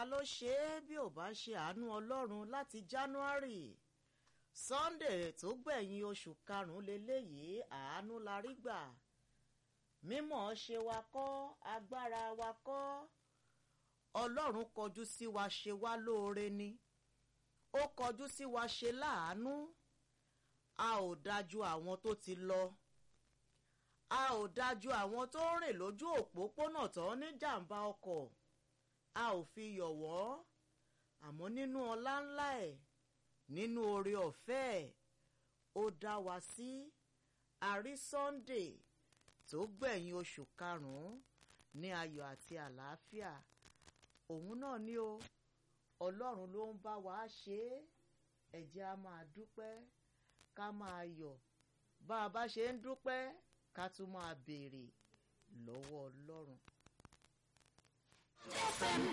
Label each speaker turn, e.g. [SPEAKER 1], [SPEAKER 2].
[SPEAKER 1] ló ṣe é bí ò bá ṣe àánú ọlọ́run láti january sunday tó gbẹ̀yìn oṣù karùn-ún leléyìí àánú la rí gbà mímọ̀ ṣe wa kọ́ agbára wa kọ́ ọlọ́run kọjú sí wa ṣe wá lóore ni ó kọjú sí wa ṣe láàánú a ò dájú àwọn tó ti lọ a ò dájú àwọn tó ń rìn lójú òpópónà tó ní jàǹbá ọkọ̀ a ò fi yọ̀ wọ́n àmọ́ nínú ọlá ńlá ẹ̀ nínú oore ọ̀fẹ́ ẹ̀ ó dá wa sí àrí sunday tó gbẹ̀yìn oṣù karùn-ún ní ayọ̀ àti àlàáfíà òun náà ni o ọlọ́run ló ń bá wa ṣe é ẹ jẹ́ á máa dúpẹ́ ká máa yọ̀ bá a bá ṣe ń dúpẹ́ ká tún máa béèrè lọ́wọ́ ọlọ́run.
[SPEAKER 2] FM